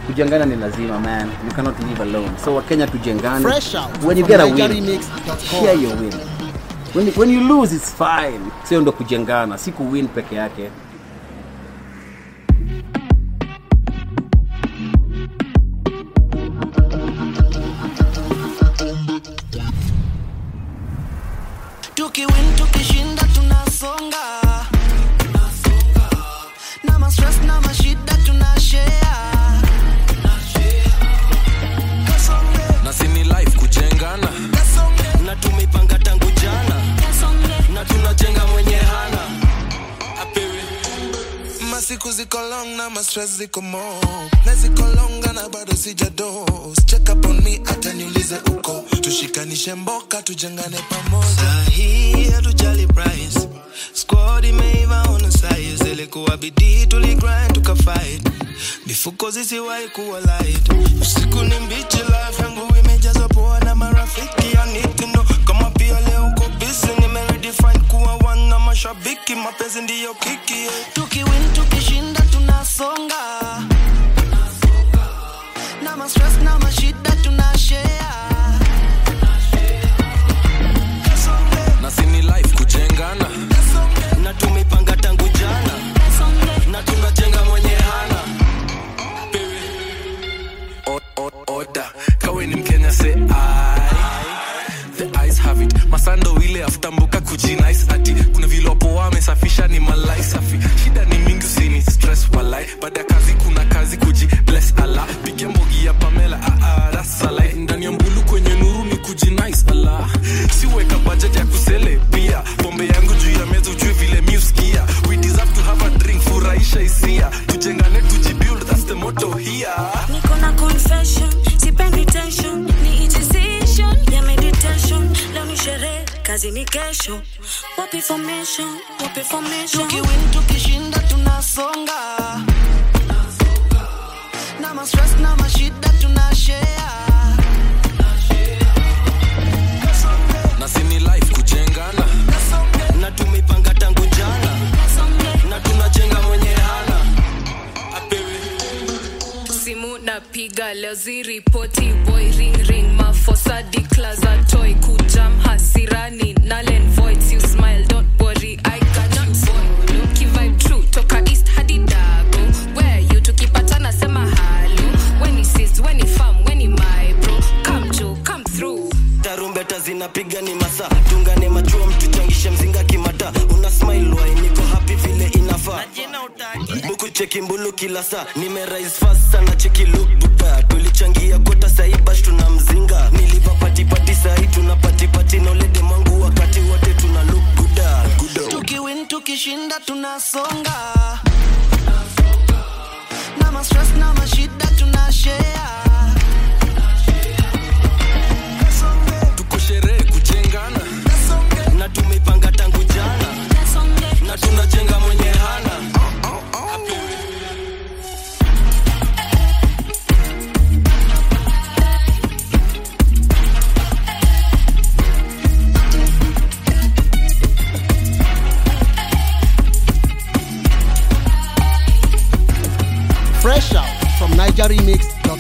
kujengana ni lazima man you cannot live alone so wakenya tujengane Fresh out when you from get a win NigeriaMix.com. share your win when, you- when you lose it's fine sio ndo kujengana si kuwin peke yake tukiwin tukishinda tunasonga na mastress na mashida tunashare na sini life kujengana na tumeipanga tangu jana na tunajenga mwenye hana apewe masiku ziko long na mastress ziko mo na ziko longa na bado sijados check up on me hata niulize uko tushikanishe mboka tujengane pamoja Sahi hatujali price squad imeiva on size ilikuwa bidii tuligrind tukafight mifuko zisiwahi kuwa light usiku ni mbichi life yangu imejazwa poa na marafiki I need to know kama pia leo uko busy nimeredefine kuwa one na mashabiki mapenzi ndiyo kiki yeah. tukiwin tukishinda tunasonga na mastress na mashida tunashare na sini life kujengana na tumeipanga tangu jana na tunajenga mwenye hana Pewe. O- o- oda kawe ni mkenya se the eyes have it masando ile aftambuka kujinice ati kuna vile wapo wamesafisha ni malai safi shida ni mingi usini stress walai baada ya kazi kuna kazi kuji bless ala piga mbogi ya pamela ah, ah, that's a lie. ndani ya mbulu kwenye nuru ni kujinice ala siweka budget ya kusele pia pombe yangu juu ya meza ujue vile miuskia we deserve to have a drink furahisha hisia tujengane tujibuild that's the motto here niko na confession sipendi tension ni decision ya meditation leo ni sherehe kazi ni kesho wapi formation wapi formation tukiwin tukishinda tunasonga na mastress na mashida tunashare na sini life kujengana na tumeipanga tangu jana na tunajenga mwenye hana apewe simu napiga leo ziripoti boy ring ring mafosa declaza toy kujam hasirani nalen voids you smile don't worry i cannot follow kivibe true toka east hadi dago where you tukipatana sema halo when he sees when he farm when he my bro come jo come through tarumbeta zinapiga ni masa tungane machua mtuchangishe mzinga kimata una smile wai niko happy vile inafaa buku cheki mbulu kila saa nimerise fast sana cheki look buda tulichangia kota sahi bash tuna mzinga niliva patipati sahi tuna patipati nolede mwangu wakati wote tuna look buda tukiwin tukishinda tunasonga na mastress na mashida tunashare tuko sherehe kujengana na tumeipanga tangu jana na tunajenga mwenye hana apewe Fresh out from NigeriaMix.com.